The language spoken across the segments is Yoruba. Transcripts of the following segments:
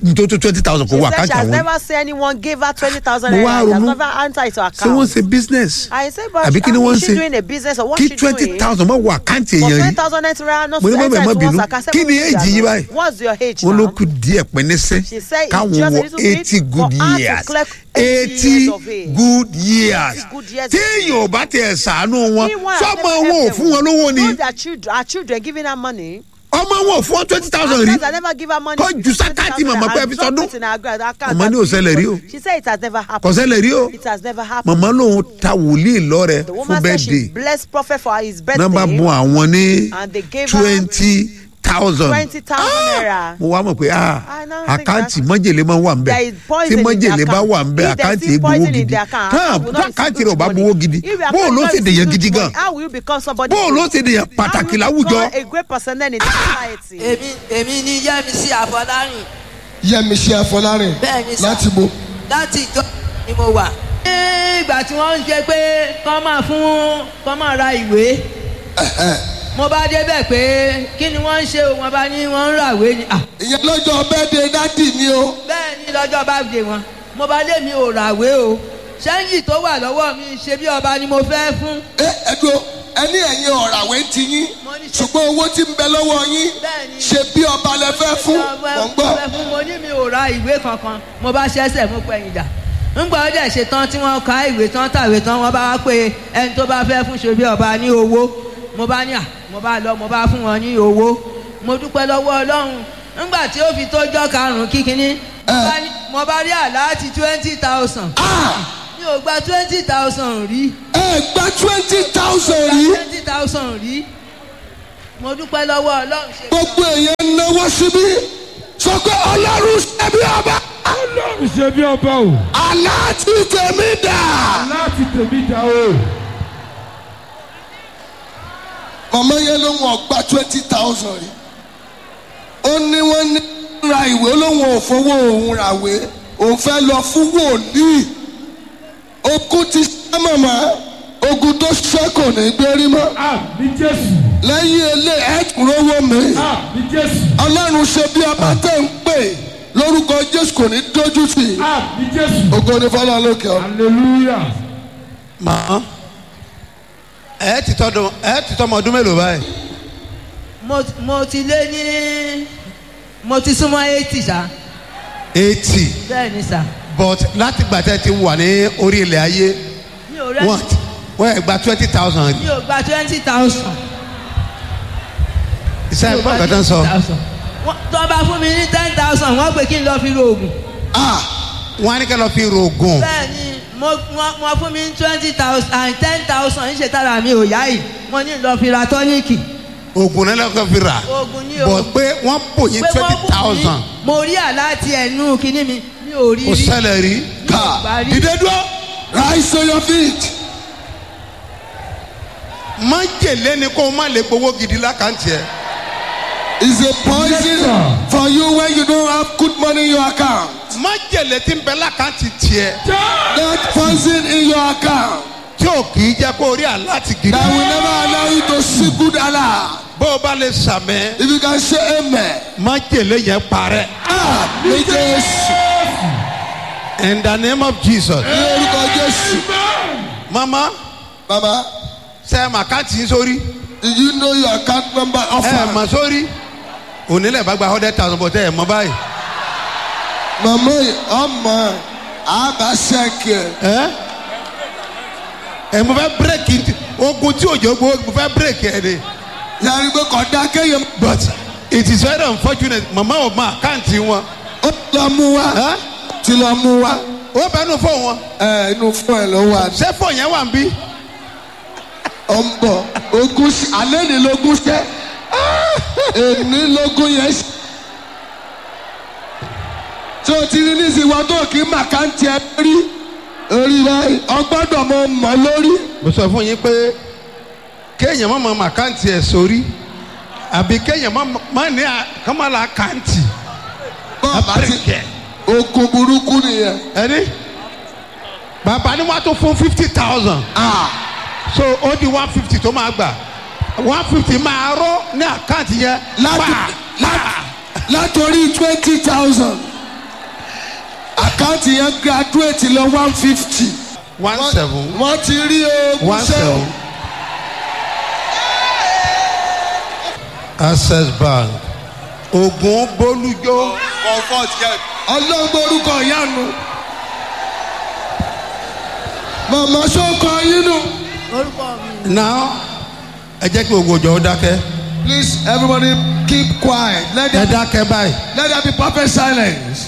nítorí twenty thousand kò She wọ said she àkáǹtì has àwọn never seen anyone give her 20,000 Mo wá naira. She has ronú. never entered into ṣé wọ́n account. ṣe business I said, but àbí kí ni how wọ́n is ṣe she doing a business or what kí she twenty doing? thousand mọ̀ wọ àkáǹtì For èèyàn yìí 20,000 naira not Mo ní to bàbá ẹ̀ enter má into bínú. one's account. Kí ni Seven age yìí years báyìí? now. What's your age wọ́n ló now? kù díẹ̀ pẹ́ẹ́nẹ́sẹ́ She said it's káwọn just a wọ little bit eighty for good her to years collect 80 eighty years of age. good years good years. téèyàn ò bá tẹ̀ ṣàánú wọn Meanwhile, sọ́mọ I wọn never ò help fún wọn them. lówó ni Know their children, our children giving her money. ọmọ wọn ò fún wọn twenty thousand rí Sometimes I never give her money. Kọ́ ju sákàtì màmá pé ẹ fi sọdún. Màmá Mama ní ò ṣẹlẹ̀ rí o. She said it has never kò happened. ṣẹlẹ̀ rí o It has never happened. màmá lòun ta wòlíì lọ́rẹ̀ The fún woman said she bẹ́ẹ̀dẹ̀ blessed prophet for his birthday. nọ́mbà bùn àwọn ní And they gave her twenty thousand 20,000 naira. mo wá mọ̀ pé ah I now think àkáǹtì that- májèlé máa wà ń There bẹ̀ is poison tí in the májèlé bá account. wà ń bẹ̀ If there's àkáǹtì still egbowó poison in gidi the account, tán how will not àkáǹtì receive rẹ̀ ò bá money? gbowó gidi If your bóò account ló not ṣe dèyàn receive gidi good gan money, How will you become somebody? bóò ló ṣe dèyàn How will pàtàkì you láwùjọ become a great person then in the society? èmi èmi ni yẹmísí àfọlárìn yẹmísí afọlárin bẹ́ẹ̀ ni sà láti bo láti ìjọ ni mo wà. ní ìgbà tí wọ́n ń ṣe pé kọ́ máa fún kọ́ máa ra ìwé mo bá débẹ̀ pé kí ni wọ́n ń ṣe o wọ́n bá ní wọ́n ń ràwé ni. Ah, ìyẹn lọ́jọ́ bẹ́ẹ̀dẹ̀ dádì mi o bẹ́ẹ̀ ni lọ́jọ́ bá dé wọn mo bá lé mi ò ràwé o ṣẹ́ńjì tó wà lọ́wọ́ mi ṣe bí ọba ni mo fẹ́ fún. ẹ ẹdùn ẹni ẹ̀yin ọ̀ràwé ti yín Mo ní ṣe- ṣùgbọ́n owó tí ń bẹ lọ́wọ́ yín Bẹ́ẹ̀ni. ṣe bí ọba lẹ fẹ́ fún Ọba- mọ̀ ń gbọ́ ọba fún mo ní mi ò ra ìwé kankan mo bá ṣẹ́sẹ̀ mú pẹ̀yìn dà ńgbà ó dẹ̀ ṣe tán tí wọ́n ka ìwé tán tàwé tán wọ́n bá wá pé ẹni tó bá fẹ́ fún ṣòbí ọba ní owó mo bá ní à mo bá lọ mo bá fún wọn ní owó mo dúpẹ́ lọ́wọ́ ọlọ́run ńgbà tí ó fi tójọ́ karùn-ún kíkiní mo bá ní- mo bá rí àláàtì twenty thousand mi ò gba twenty thousand rí ẹ gba twenty thousand rí twenty thousand rí mo dúpẹ́ lọ́wọ́ ọlọ́run ṣe gbogbo èèyàn náwó síbí sọ pé ọlọ́run ṣe bí ọba ọlọ́run ṣe bí ọba o aláàtì tèmi dà. láti tèmi dá o. màmá yẹn ló wọn gba twenty thousand rí ó ní wọ́n ní ra ìwé lóun ò fowó òun ràwé òun fẹ́ lọ fún wòlíì ogun ti ṣẹ́ màmá ogun tó ṣẹ́ kò ní gbérí mọ́ àmì jésù lẹ́yìn ilé ẹ̀kún rówó mi àmì jésù ọlọ́run ṣe bí ọba tẹ̀ ń pè lórúkọ jésù kò ní dójú tì í àmì jésù ogun ní fọlá lókè ọ. hallelujah. màá ẹ ti tọdún ẹ ti tọmọ ọdún mélòó báyìí mo mo ti lé ní mo ti súnmọ́ eighty ṣá eighty bẹ́ẹ̀ ni sà but láti gbà tẹ́ ti wà ní orí ilẹ̀ ayé mi ò rẹ́ wọ́n wọ́n ẹ̀ gba twenty thousand mi ò gba twenty thousand. iṣẹ́ ẹ̀gbọ́n kan tó ń sọ tó bá fún mi ní ten thousand wọ́n pè kí n lọ fi ro oògùn. wọ́n á ní kẹ́ lọ fi rògùn bẹ́ẹ̀ ni mo wọ́n wọ́n fún mi ní twenty thousand and ten thousand ń ṣe tára mi ò yá yìí mo ní lọ fi ra tọ́níìkì. oògùn náà lọ́kọ́ fi rà oògùn ní o. bọ̀ pé wọ́n pò yín pé wọ́n twenty fún mi, thousand mo rí àláti ẹnu kínní mi mi ò rí kò rí. ṣẹlẹ̀ rí mi ò gbà rí. dídé dúró rise to your feet. má jèlé ni kó o má lè gbowó gidi lákàntì ẹ̀ is a poison for you when you don't have good money in your account. má jèlé tí ń bẹ lákàntì tiẹ̀ That poison in your account tí ò kì í jẹ́ kó o rí àláti gidi that will never allow you to see good Allah. bó o bá lè sàmẹ́ If you can say amen. má jèlé yẹn parẹ́ Ah, ní Jésù. in the name of Jesus Ní orúkọ Jésù. mama Baba, ṣe é mà káàtì yín sórí did you know your account number ẹ offer? mà sórí onílẹ̀ bá gba hundred thousand bọ̀ tẹ́ ẹ mọ báyìí Màmá yìí, ọmọ àbá ṣẹ́kì ẹ̀. ẹ ẹ mo fẹ́ bírèkì ntí- ogun tí òjò gbó mo fẹ́ bírèkì ẹ ni Yàrá ìgbé kọ̀dá kéèyàn but it is very unfortunate mama ò mọ àkáǹtì wọn ó ti lọ mú wá. ẹ Ti lọ mú wá. ó bẹnu fóun wọn Ẹ inú fún ẹ ló wà. ṣé fóun yẹn wà ń bí Ó ń bọ̀. Ogún ṣe- alẹ́ ní lógún ṣẹ́. Èní lógún yẹn ṣe. Tí o ti rí nísìnyí wọn tó kí màkàntì ẹ rí. Orí báyìí, ọgbọ́dọ̀ mọ mọ́ lórí. mo sọ fún yín pé kéèyàn má mọ àkáǹtì ẹ sórí àbí kéèyàn má má ní kọ́mọ́lá àkáǹtì Bọ́ọ̀bá ti bírèkì ẹ ogun burúkú nìyẹn. ẹni bàbá ni wọ́n á tún fún fifty thousand. Ah, so ó di one fifty tó máa gbà one fifty máa rọ ní àkáǹtì yẹn láti pa láti látòrí twenty thousand àkáǹtì yẹn graduate lọ one fifty. one seven wọ́n ti rí ogun one sẹ́wọ̀n. seven access bank ogun bolújó ọlọ́gbọ́n orúkọ ìyanu. màmá sọ́kọ yín nù. now ẹ jẹ́ kí gbogbo ọjọ́ ó dákẹ́ please everybody keep quiet let ẹ there, dákẹ́ báyìí. let there be perfect silence.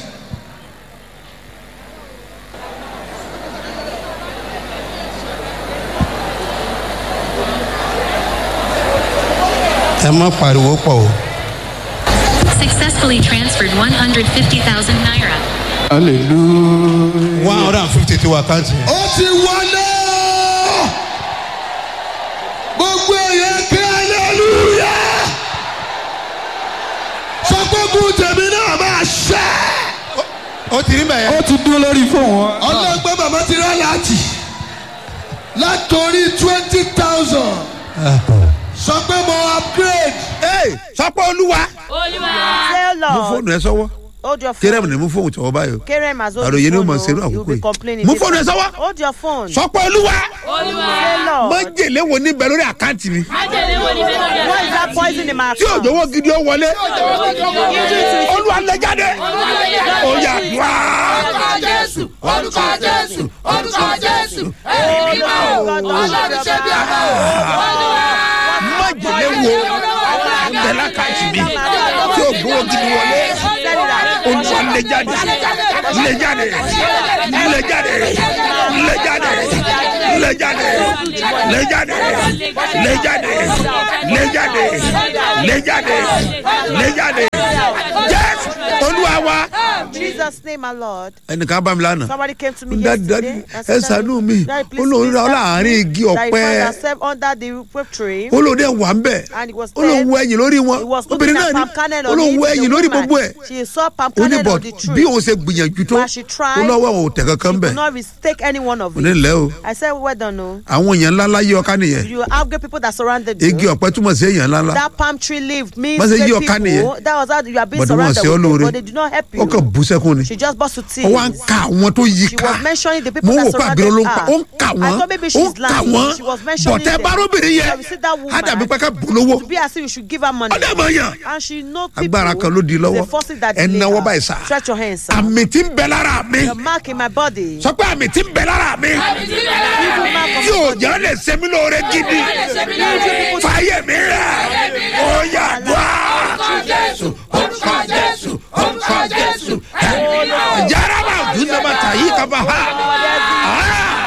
ẹ má pariwo pọ̀ o. Successfully transferred 150,000 naira. hallelujah. one hundred and fifty ti wà káǹtì. ó ti wọlé gbogbo èèyàn kí hallelujah. sọ pé kú tèmi náà máa ṣẹ́. ó ti rí bẹ́ẹ̀. ó ti dúró lórí fóònù wọn. ọlọ́gbẹ́ bàbá ti rán láti látòrí twenty thousand sọ pé mo upgrade. ee sọpọ olúwa. Say, mú Lord, fóònù ẹ sọ́wọ́ hold your kéré phone. mi ni mú fóònù tọwọ́ báyìí o. Kerem has hold àròyé the ni ó phone. mọ̀ oh, ṣerú You'll àkókò be yìí. complaining. mú fóònù ẹ sọ́wọ́. Hold your phone. sọpọ olúwa. Say, Lord, májèlé wo ní bẹ lórí àkáǹtì mi. what is that poison in my tí account? òjòwò gidi ó wọlé. Injury to his olúwa lè jáde. ó yà wá. jésù orúkọ jésù orúkọ jésù ẹ̀mí mímọ́ ọlọ́run ṣe bí ọmọ májèlé wo bẹ lákàtì mi. tí òjòwò gidi wọlé. olúwa lè jáde. lè jáde. lè jáde. lè jáde. lè jáde. lè jáde. lè jáde. lè jáde. lè jáde. lè jáde. yes olúwa wa. Jesus' name, my Lord. ẹnìkan bá mi lánàá. Somebody came to me Daddy, yesterday. daddy, and said, ẹ ṣàánú mi. Daddy, please Ó lóun rí minister to láàárín me igi that he ọ̀pẹ. found herself under the whip tree. olóde wà ń bẹ̀ And it was olóhùn wo ẹ̀yìn lórí He wọn was obìnrin looking náà at ni palm kernel on olóhùn it, wo the ẹ̀yìn lórí woman. gbogbo ẹ̀ She saw palm ó ní kernel bọ̀ on the tree. bí òun ṣe gbìyànjú tó But she tried. ó lọ́wọ́ òun tẹ̀ kankan She bẹ̀ could not mistake any one of ó ní it. lẹ́ o I said, well done, no. àwọn èèyàn ńláńlá yí ọká nìyẹn You have great people that surrounded you. igi ọ̀pẹ túmọ̀ sí èèyàn ńláńlá That palm tree leaf means Má ṣe great yí ọ̀ká people. nìyẹn. That was how you are being But wọ́n surrounded ṣe ọ́ with lóore. people, but they do not help ó kàn you. bú sẹ́kún ni She just burst to ó wá ń tears. ka àwọn tó yí She ká was mentioning the mo people wò that pé àbúrò ló ń ka ó ń surrounded kà her. I wọ́n thought maybe ó ń she's kà lying. wọ́n She was mentioning bọ̀tẹ́ them. bárúbìnrin yẹn So we see that woman. á dàbí pé ká bù lówó To be as if you should give her money. ọdẹ mọ̀ yàn And she know people. agbára kan ló di lọ́wọ́ The forces that ẹ delay náwó her. báyìí sá Stretch your hands, sir. àmì tí ń bẹ lára mi The mark in my body. sọ pé àmì tí ń bẹ lára mi Evil mark of tí ò jẹ́ lè ṣe mí lóore gidi fàyè mi rẹ̀ ó yà dùá. jésù orúkọ jésù orúkọ jésù ẹ̀mí mímọ́. jaraba dunama tayi kaba ha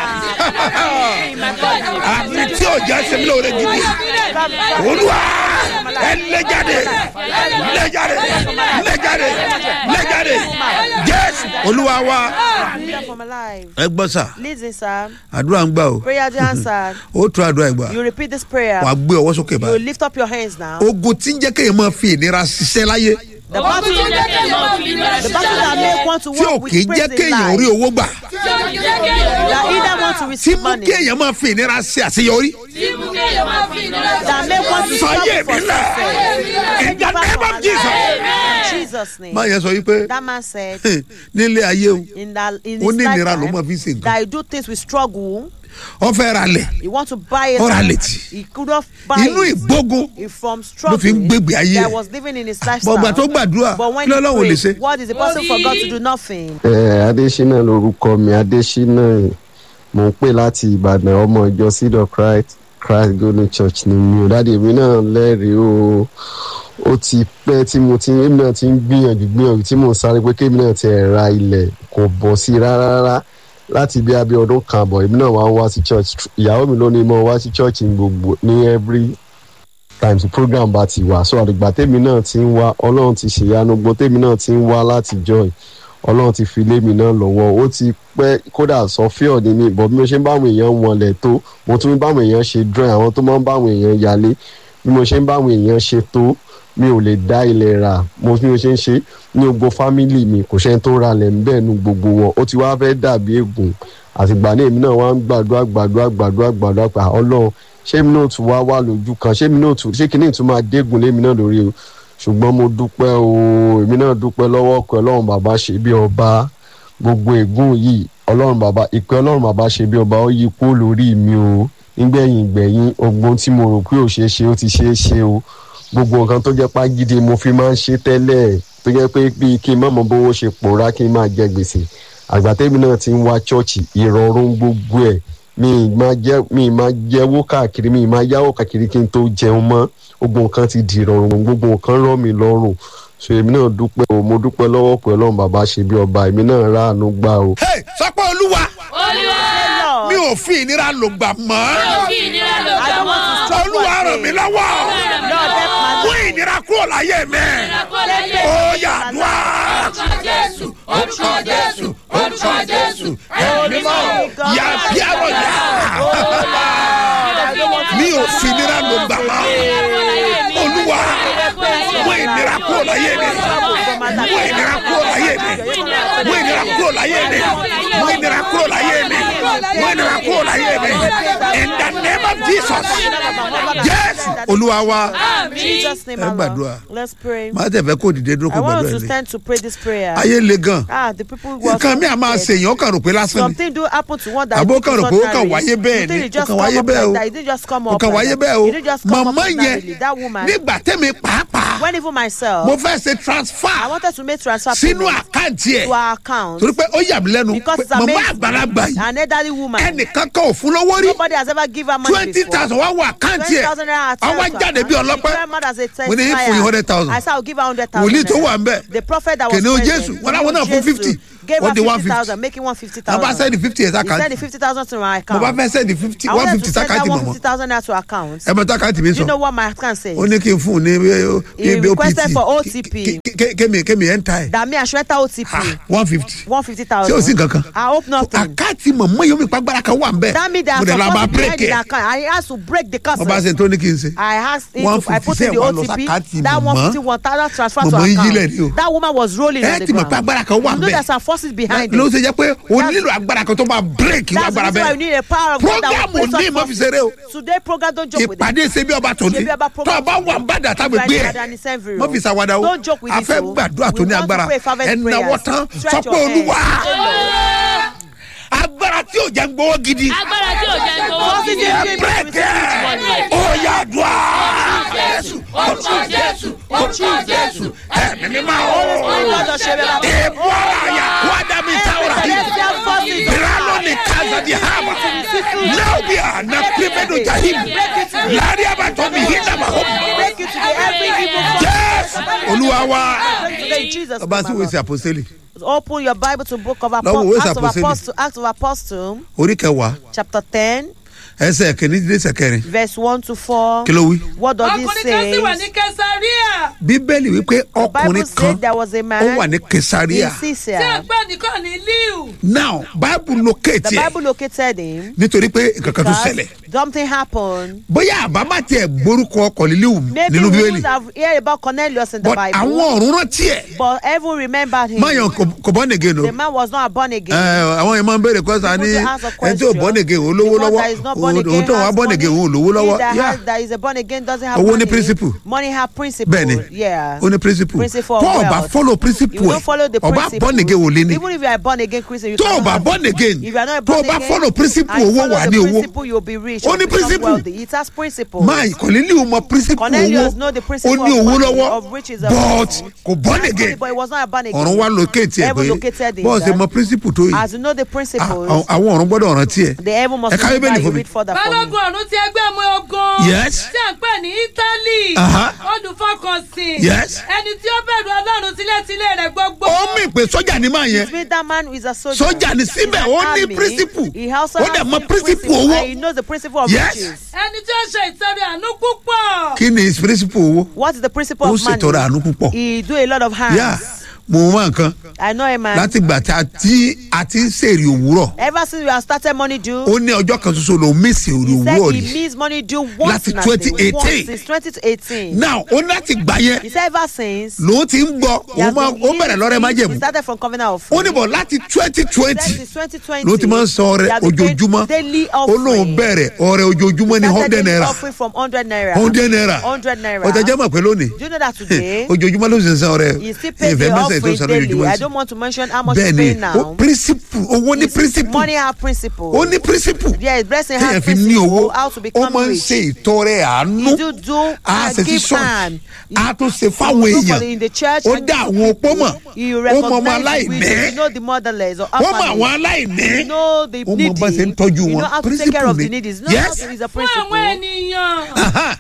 àmì tí ò jẹ́ ṣe mí lóore gidi olúwa ẹ lẹ́jáde lẹ́jáde lẹ́jáde lẹ́jáde jésù olúwa wa. Freedom from alive. ẹ gbọ́ sà Listen, sir. àdúrà ń gbà o Prayer to answered. ó tún àdúrà ìgbà You repeat this prayer. wàá gbé ọwọ́ sókè You báyìí lift up your hands now. ogun tí ń jẹ́ kéèyàn máa fi ìnira ṣiṣẹ́ láyé The battle, ogun tó jẹ́ kéèyàn máa fi ìnira the battle that ṣiṣẹ́ make one to tí ò walk kì í with jẹ́ praise in kéèyàn rí life. owó gbà tí ó jẹ́ kéèyàn That either want to tí receive mú money. kéèyàn máa fi ìnira ṣe àṣeyọrí tí mú kéèyàn máa fi ìnira That make one to fàyè struggle mi for lẹ̀ success. in the name of Jesus. In Jesus' name. máa yẹn sọ wípé That man said nílé ayé o in that in Ó his ní ìnira ló máa lifetime fi ṣe nǹkan. that he do things with struggle. ọ fẹ́ ra lẹ̀ He want to buy it. Ó ra létí. He could not buy inú it. ìgbógun He from ló fi ń struggle gbégbé ayé that ẹ̀ was living in his lifestyle. bọ̀gbà tó gbàdúrà But when kí he lọ́lọ́run ò lè ṣe prayed, what is the person for God to do nothing? ẹ adésínà lorúkọ mi adésínà mò ń pè láti ìbàdàn ọmọ ìjọ seed of christ christ golden church ni mi ò dáàdi èmi náà lẹ́rìí o ó ti pẹ́ tí mo ti èmi náà ti ń gbìyànjú gbìyànjú tí mò ń sáré pé kémi náà ti ẹ̀ ra ilẹ̀ kò bọ̀ sí i rárá rárá láti bí abẹ́ ọdún kan àbọ̀ èmi náà wá ń wá sí church ìyàwó mi ló ní mo wá sí church ní gbogbo ní every times the program bá ti wà so àdìgbà tèmi náà ti ń wá ọlọ́run ti ṣèyanu gbọ́ tèmi náà ti ń wá láti join ọlọ́run ti fi lé mi náà lọ́wọ́ ó ti pẹ́ kódà sọfíọ̀ ni mi bọ̀ bí mo ṣe ń báwọn èèyàn wọlé tó mo tún ń báwọn èèyàn ṣe drawing àwọn tó máa ń báwọn èèyàn yálé bí mo ṣe ń báwọn èèyàn ṣe tó mi ò lè dá ilẹ̀ rà mo bí mo ṣe ń ṣe ní gbogbo fámìlì mi kò ṣe tó ra lẹ̀ ń bẹ́ẹ̀ nu gbogbo wọn ó ti wá fẹ́ dàbí ègùn àtìgbà ní èmi náà wá ń gbàdúrà gbàdúrà gbàdúrà gbàdúrà pa ọlọ́run ṣé èmi náà tún wá wà lójú kan ṣé èmi náà tún ṣé kìíní tún máa dégùn lémi náà lórí o ṣùgbọ́n mo dúpẹ́ o èmi náà dúpẹ́ lọ́wọ́ ọkọ̀ ọlọ́run bàbá ṣe bí ọba gbogbo ègún yìí ọlọ́run bàbá ìpè ọlọ́run bàbá ṣe bí ọba ó yí kúrò lórí mi o nígbẹ̀yìn gbẹ̀yìn ogbon tí mo rò pé ò ṣeé ṣe ó ti ṣeé ṣe o gbogbo nǹkan tó jẹ́ pàgídí mo fi máa ń ṣe tẹ́lẹ̀ tó jẹ́ pé bíi kí n má mọ bówó ṣe pòórá kí n máa jẹ gbèsè àgbàtẹ́mi náà ti ń wá ṣọ́ọ̀ṣì ìrọ̀rùn gbogbo ẹ̀ mi ì máa jẹ́ mi ì máa jẹ́wó káàkiri mi ì máa yáwó káàkiri kí n tó jẹun mọ́ gbogbo nǹkan ti di ìrọ̀rùn gbogbo nǹkan rọ̀ mí lọ́rùn so èmi náà dúpẹ́ o mo dúpẹ́ lọ́wọ́ pé ọlọ́run bàbá ṣe bí ọba èmi náà ráàánú gbà o. Hey, sọ pé olúwa olúwa Lord, mi ò fi ìnira lò gbà mọ́ kí ìnira ló I gbà don't mọ́. want to sọ olúwa ràn mí lọ́wọ́ Lord, help my mú ìnira kúrò láyé mi ó yà dùá. orúkọ jésù orúkọ jésù orúkọ jésù ẹ̀mí mọ́. yà bí àrò yà mi ò fi ìnira lò gbà mọ́ olúwa mú ìnira kúrò láyé mi mú ìnira kúrò láyé mi mú ìnira kúrò láyé mi mú ìnira kúrò láyé mi mú ìnira kúrò láyé mi in the name of jesus yes olúwa wa Jesus' name, Ẹ our gbàdúrà. Lord. Let's pray. máa tẹ̀ fẹ́ kó dìde dúró I kó want gbàdúrà us to ilé stand to pray this prayer. ayé le gan Ah, the people who are nǹkan mi à máa ṣèyàn ó kàn rò pé lásán ni Something do happen to one that Àbó is kàn rò pé ó kàn ordinary. wáyé bẹ́ẹ̀ You think ni, it just ó kàn come wáyé up bẹ́ẹ̀ like o. that. It didn't just come ó up kàn like wáyé that. bẹ́ẹ̀ o It didn't just come up màmá ordinarily. yẹn That woman, nígbà tẹ́mi pàápàá when even myself, mo fẹ́ ṣe I transfer wanted to make transfer sínú payment àkáǹtì ẹ̀ to our account torí pé ó yà mí lẹ́nu because pé it's màmá amazing. àgbàlagbà yìí An elderly woman. ẹnìkan kan ò fún lówó rí Nobody has ever given her money twenty before. thousand wá wọ àkáǹtì ẹ̀ 20,000 naira àwọn transfer. jáde bí ọlọ́pẹ́ She came out as a mo ní fún yín hundred thousand I said I'll give her hundred thousand. wòlíì tó wà ń bẹ̀ The prophet that was kìnìún present. jésù wọn láwọn náà fún Jesus fifty Gave ó her di one fifty fifty thousand, making one fifty wọn bá thousand. sẹ́ni fifty ẹ̀ He sent the sákàtì fifty thousand to my mo account. bá fẹ́ sẹ́ni fifty I one wanted fifty to send that sákàtì one mọ̀mọ́ fifty thousand naira to account. ẹ mọ sákàtì mi Do you sọ know what my account says? ó ní kí n fún un ní He bí requested for opt OTP. kémi kémi ẹ̀ ń ta ẹ̀ That me I should enter OTP. one fifty One fifty ṣé thousand. o sí nǹkan kan I hope nothing. àkáǹtì mọ̀mọ́ yóò mi pàgbára kan wà ń bẹ̀ That means that mo dẹ̀ la máa supposed to break behind the ẹ̀ account. I asked to break the mo bá curse. ṣe tó ní kí n ṣe I asked him to, 150 I put in the sẹ́ẹ̀ wá lọ OTP. sákàtì That mọ̀mọ́. one fifty one thousand transfer to Mọ̀mọ́ yín lẹ̀ ni o. account. That woman was rolling ẹ on the ti mọ̀ pé ground. agbára kan wà You ń know bẹ̀ there's some forces behind ló it. ṣe jẹ́ pé o nílò agbára kan tó máa break That's the agbára reason why bẹ́ẹ̀ you need a power of God that program will ò ní ìmọ̀ fi ṣeré o Today program don't joke with it. ìpàdé ṣe bí ọba tó ní Ṣebí ọba tó program ọba wà ń bàdà tábí gbé ẹ mọ fi ṣàwádà o Don't joke with a it, fẹ́ o. gbàdúrà tó We ní want to agbára pray fervent ẹ náwó prayers. tán Stretch sọ your pé olúwa Olúwa, agbára tí ò jẹ́ ń gbowó gidi agbára tí ò jẹ́ gbowó Forces gidi. in ẹ me break to receive ẹ ó yà dùá Jésù, orúkọ Jésù, orúkọ Jésù. ẹ̀mí mi máa Lord, ó of Shebe, Baba. èèbù ara yà kó ádámì táwọ̀rà yìí Celestial forces. biralo ni kaza di hama naubia na primedo jahim lari abato mi hinda ma hom Break you today. Every evil force. yes olúwa wa Break today in Jesus' ọba name, sí my wèsì Lord. àpòsílẹ̀ Open your Bible to book of Lọ́wọ́ ìwé Apostle, Acts of Àpọ́sítélì. Apostle, Acts of Apostle, orí kẹwàá chapter 10, ẹsẹ̀ kìíní dé ẹsẹ̀ kẹrin verse 1 to 4. kí ló wí. What does it ọkùnrin kan sì wà ní say? kẹsàríà bíbélì wípé The Bible ọkùnrin kan said there was a ó man wà ní in kesaria tí Caesarea. à ń pè nìkan ní liu now bible locate The ẹ Bible located him nítorí pé nǹkan kan tó because ṣẹlẹ̀ something happened. bóyá àbámá tiẹ̀ gbórúkọ ọkọ̀ lílíwù Maybe nínú we bíbélì wouldn't have heard about Cornelius in the but Bible, àwọn ọ̀run rántí ẹ̀ but heaven remembered him. máyàn kò bọ́ nìgẹ̀ nù. The man was not born again. Ẹ, àwọn yẹn máa ń béèrè kọ́sà ní People to ask a ẹni tí ò question. bọ́ nìgẹ̀ òun lówó The one lọ́wọ́ that is not born òun again tó wà has bọ́ nìgẹ̀ money. òun lówó lọ́wọ́ He that, Yeah. has, that is a born again doesn't have Owó money. ní principle. Money have principle. bẹ́ẹ̀ni Yeah. ó ní principle Principle of tó o bá wealth. follow If principle you ẹ̀ don't follow the ọba principle, bọ́ nìgẹ̀ wò lé ní even if you are born again Christian, you tó o cannot bá have- born again If you are not a tó o born bá again, follow principle and you owó follow wà the ní owó principle, you'll be rich. Ó you'll ní become principle. wealthy. It has principle. máa kọ̀lílì mọ principle Cornelius owó know the ó principle ní of owó money, lọ́wọ́ of riches of but wealth. kò born He had money, again But he was not born again. ọ̀run wá locate ẹ̀ Heaven pé located him. bọ́ọ̀ ṣe that mọ principle tó yìí As you know the Ah, principles, àwọn àwọn ọ̀run gbọ́dọ̀ rántí ẹ̀ the heaven must Ẹ ka remember Bíbélì you fún mi. read further for me. balógun ọ̀run ti ẹgbẹ́ ọmọ ogun Yes. tí à ń pè ní italy Aha. olùfọkànsìn Yes. ẹni tí ó bẹ̀rù ọlọ́run sílẹ̀sílẹ̀ rẹ̀ gbogbo ó mì pé sọ́jà ní máa yẹn It means that man is a soldier. Sọ́jà ni síbẹ̀, He's an ó ní army. principle. He also Ó has dẹ̀ mọ the principle principle, owó. and He knows the principle of Yes. riches. ẹni tí ó ṣe ìtọ́rẹ àánú púpọ̀ kí ni principle owó What is the principle ó of money? ṣètọrẹ àánú púpọ̀ He do a lot of harm. yá mo mọ nǹkan I know a man. láti gbà tí a ti a ti ń ṣèrè òwúrọ̀ Ever since we have started money due, ó ní ọjọ́ kan ṣoṣo lòún mísì èrè he said òwúrọ̀ he rí means money due once Láti in a 2018. day. Once since 2018. now ó ní láti gbà yẹn He said ever since. lòún ti ń gbọ́ he òun has máa been ó bẹ̀rẹ̀ lọ́rẹ́ he- májẹ̀mú He started from covenant of ó ní bọ̀ láti twenty twenty Since 2020. ló ti máa ń san ọrẹ he has been paying ojoojúmọ́ Daily ó lóun offering. bẹ̀rẹ̀ ọrẹ ojoojúmọ́ ní Started hundred daily naira offering from 100 naira. hundred naira 100 naira. ọ̀tẹ̀ jẹ́ mọ̀ pé lónìí Do you know that today? ojoojúmọ́ ló sì ń san ọrẹ He still pays ìfẹ́ the mẹ́sẹ̀ mention for ètò it ìsọ̀rọ̀ daily. ìjùmọ̀ I sí don't want to mention how much bẹ́ẹ̀ you ni pay ó now. principle owó ní It's- principle Money have principle. ó ní principle Yes, blessing téèyàn has fi ní owó principle. How to ó become máa ń rich. ṣe ìtọrẹ àánú You do do a and ṣe sí give ṣọ́ọ̀ṣì hand. a tún ṣe fáwọn You do for èèyàn the- in the church ó and dá give àwọn opó mọ̀ You ó mọ ọmọ recognize the aláìní widows, you know the motherless or ó mọ orphanage. àwọn aláìní You know the ó mọ needy. bá ṣe ń tọ́jú You wọn know how to take care principle of the ni needy. You know how yes to is a fún àwọn principle. ènìyàn Aha.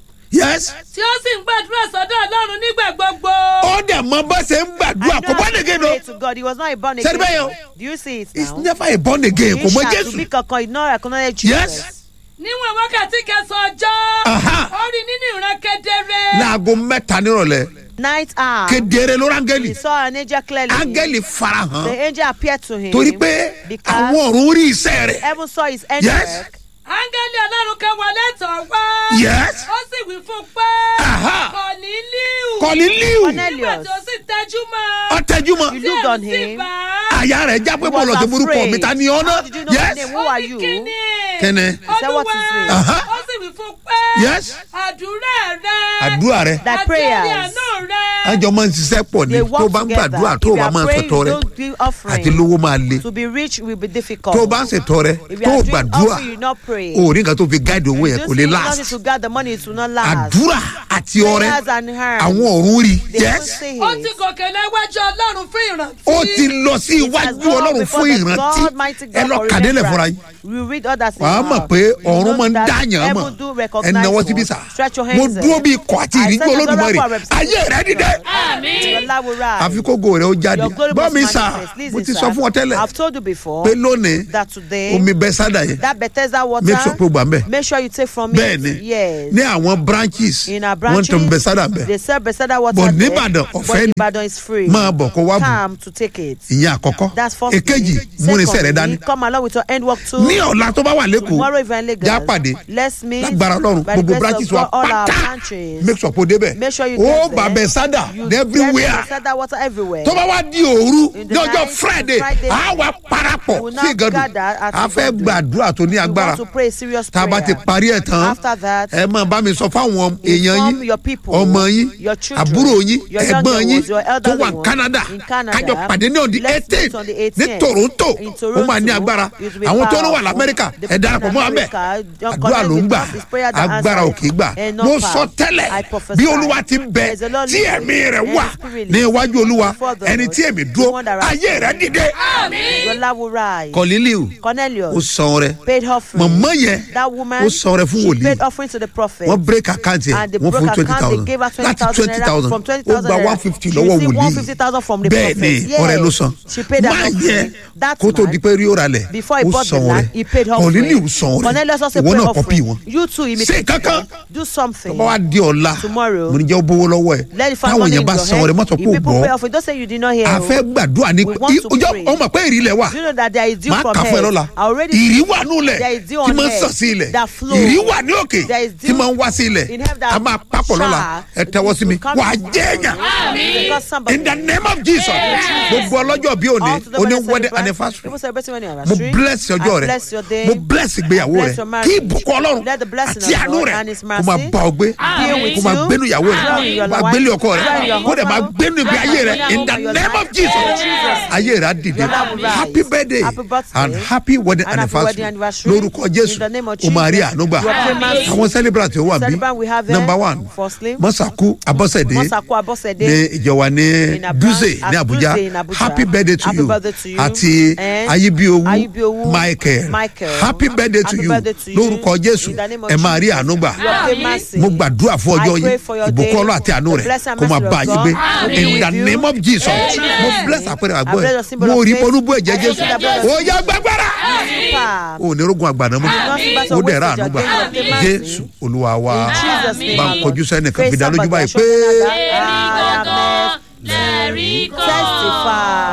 yes tí ó sì ń gbàdúrà sọ́dọ̀ ọlọ́run nígbà gbogbo. ó dẹ̀ mọ bá ṣe ń gbàdúrà I kò know bá how to nìkan pray lọ to God. He was not a born Ṣé ẹ rí bẹ́ẹ̀ again. o? Do you see it it's now? never a born again kò mọ Isha to jésù be kankan, he did not recognize Jesus. yes níwọ̀n wákàtí kẹsàn-án ọjọ́ Aha. ó rí nínú ìran kedere. láago mẹ́ta nírọ̀lẹ́ Night hour. kedere lórí áńgẹ́lì He saw an angel clearly. áńgẹ́lì farahàn The angel appeared to him. torí pé because àwọn ọ̀run rí iṣẹ́ rẹ̀ heaven saw his Yes. handiwork. áńgẹ́lì ọlọ́run kan wọlé tọ̀ wá. Yes. ó sì wí fún un pé. Aha. Kọ̀nílíù. kọ́lí líù Cornelius. nígbà tí ó sì tẹ́jú mọ́. ọ̀tẹ́júmọ́ You looked on Tí ẹ̀rù sì him. bà á. àyà rẹ̀ já pé He mo lọ was sí burúkú afraid. mi ta ni ọ́ How did you náà know yes his name? Who are Ó ní you? kíni. Kíni? said, "What is Olúwa. it?" Aha. ó sì wí fún un pé. Yes. àdúrà rẹ. àdúrà rẹ̀ Thy àti prayers. orí àánú rẹ. àjọ máa ń ṣiṣẹ́ pọ̀ ní They tó work bá ń together. gbàdúrà If tó you bá are máa ń praying, ṣètò you rẹ̀ don't give offering. àti lówó máa le To be rich will be difficult. tó bá ń ṣètò rẹ̀ If you tó are doing gbàdúrà offering, you not pray. o ò ní nǹkan tó fi gáàdì owó yẹn You kò lè don't see last nothing to gather money, it will not last. àdúrà àti ọrẹ Prayers and hands. àwọn ọ̀run rí They yes don't say ó it. ti gòkè lẹ́wájú ọlọ́run fún ìrántí. ó ti lọ sí It has iwájú gone ọlọ́run before fún the ìrántí God, mighty God ẹ lọ for kàdélẹ̀ fúnra remembrance. yín We read others in wàá our- mọ̀ pé You ọ̀run know máa ń that dáyàn mọ̀ heaven do ẹ recognize náwó síbí one. sà Stretch your mo hands dúró there. bí ikọ̀ àti I ìrìnjú said your olódùmarè God will ayé rẹ dìde Your life will rise. àfi kó gò rẹ ó jáde Your glory bọ́ must mi sà manifest. Listen, mo ti sir. sọ fún ọ tẹ́lẹ̀ I've told you before pé lónìí that today omi bẹ sádà yẹn that Bethesda water make sure pé o gbà ń bẹ̀ make sure you take from bẹ́ẹ̀ it. ni Yes. ní àwọn branches In our wọ́n branches, tó ń bẹ sádà bẹ̀ they sell Bethesda water But there, n'Íbàdàn, but ọ̀fẹ́ ni. Ìbàdàn is free. máa bọ̀ kó wá bù Come to take it. ìyẹn àkọ́kọ́ That's first èkejì thing. múnisẹ̀ rẹ Secondly, dání come along with your end work too. ní ọ̀la tó bá wà lẹ́kọ̀ọ́ Tomorrow if you're in Lagos, já pàdé let's meet lágbára ọlọ́run by the gbogbo grace branches of wa God, all our pátá branches. make sure kó débẹ̀ Make sure you ó get bà there. bẹ sádà You everywhere get Bethesda water everywhere. tó bá wá di òru In the ní ọjọ́ night, friday Friday, á wá parapọ̀ we will sí now ìgànnù gather at a fẹ́ Igadu. gbàdúrà tó ní We agbára want to pray a serious tá a bá ti prayer. parí ẹ̀ tán After that, ẹ máa bá mi sọ fáwọn èèyàn inform yín your people, ọmọ yín your children, àbúrò yín your ẹ̀gbọ́n younger yín ones, your tó elderly wà ní ones canada in Canada. kájọ pàdé ní ọ̀dí Let's eighteen meet on the ní 18th toronto in ó máa ní Toronto. agbára It will be àwọn tó ń wà powerful. lamẹ́ríkà The ẹ darapọ̀ mọ́ àmẹ́ America, don't àdúrà connect ló ń with gbà us, it's prayer that agbára ò answers. kì í gbà And not mo power. sọ I tẹ́lẹ̀ prophesy. bí olúwa ti ń bẹ There's a Lord tí living ẹ̀mí rẹ̀ and wà his spirit ní iwájú olúwa before the ẹni Lord. tí èmi The dúró one that ayé rẹ̀ dìde your love will rise. kọ̀lílíù ó Cornelius san rẹ̀ paid offering. mọ̀mọ́ yẹn That woman, ó san rẹ̀ fún she wòlíì paid offering to the prophet. wọ́n break account yẹn and they wọ́n broke fún twenty account, thousand they gave her láti 20,000 twenty naira thousand from ó 20,000 gba naira. one fifty She lọ́wọ́ received wòlíì 150,000 from the bẹ́ẹ̀ ni prophet. ọ̀rẹ́ Yes. ló san She paid that máa offering. yẹ That kó tó man, di pé rí ó ralẹ̀ before he ó bought the san land, rẹ̀ he paid offering. kọ̀lílíù san rẹ̀ Cornelius also ìwọ paid náà kọ́pì offering. wọn You too ṣe imitate kankan them. Do something. bá wa di ọ̀la Tomorrow. mo ní jẹ́ ó bówó lọ́wọ́ ẹ̀ Let the find táwọn money yẹn in bá your san head. rẹ̀ mọ́tò If kó people gbọ́ pay offering, don't say you did not hear. a fẹ́ gbàdúrà ní We want to ọjọ́ pray. ọmọ pé ìrì lẹ̀ wà Do you know that there is dew máa from kà fún ẹ heaven? lọ́la I already ìrì wà nílẹ̀ There is dew tí on máa ń earth sàn sí ilẹ̀ that flow. ìrì wà ní òkè There is tí dew máa ń wá sí ilẹ̀ in heaven that a máa papọ̀ lọ́la shower. ẹ tẹ́wọ́ sí mi It will come wà á to jẹ́ èèyàn Because somebody in the name of jesus gbogbo ọlọ́jọ́ bí òní All to the òní best wedding celebrant. anniversary People celebrating wedding mo anniversary. bless ọjọ́ I rẹ bless your day. mo bless ìgbéyàwó I rẹ bless your kí marriage. ìbùkún ọlọ́run Let the blessing àti of àánú God rẹ and his kó máa mercy bá ọ gbé be with kó máa you. gbénu ìyàwó rẹ Dwell in your kó máa wife. gbélé ọkọ rẹ Dwell in your kó dẹ̀ máa husband. gbénu ìgbé ayé rẹ Dwell in in the your name life. of jesus Jesus. ayé rẹ á dìde Your love will rise. happy birthday Happy birthday. and happy wedding And happy wedding anniversary anniversary. lórúkọ jésù In the name of o máa rí Jesus. àánú gbà You are famous. àwọn celebrant tó wà bí Celebrant we have there. number one Firstly. mọ́sàkú abọ́sẹ̀dé Mọ́sàkú Abọ́sẹ̀dé. ní ìjọba ní In Abra- dúzè ní at abuja Dutse in Abuja. happy birthday to Happy you birthday to you. àti And ayíbíowú Ayíbíowú michael Michael. happy birthday to Happy you birthday to you. lórúkọ jésù In the name of ẹ máa rí Jesus. àánú gbà You obtain mercy. mo gbàdúrà fún ọjọ́ I pray yìí for your ìbùkún day. ọlọ́ àti àánú The rẹ̀ blessing and kó máa mercy bá of yín God gbé will be in with the you. name of jesus Amen. mo bless àpẹẹrẹ I àgbọ̀ bless ẹ̀ the symbol mo of rí faith. olúbọ̀ ẹ̀jẹ̀ I jésù see the blood of ó yá gbàgbára Super. ò ní rogun àgbàdo mọ́ ó dẹ̀ ra àánú gbà jésù olúwa wa In Jesus' name, bá ń my kọjú Lord. sẹ́nìkan Face fi dá lójú somebody báyìí and show pé. them that I am next. lẹ́rìí kan. Testify.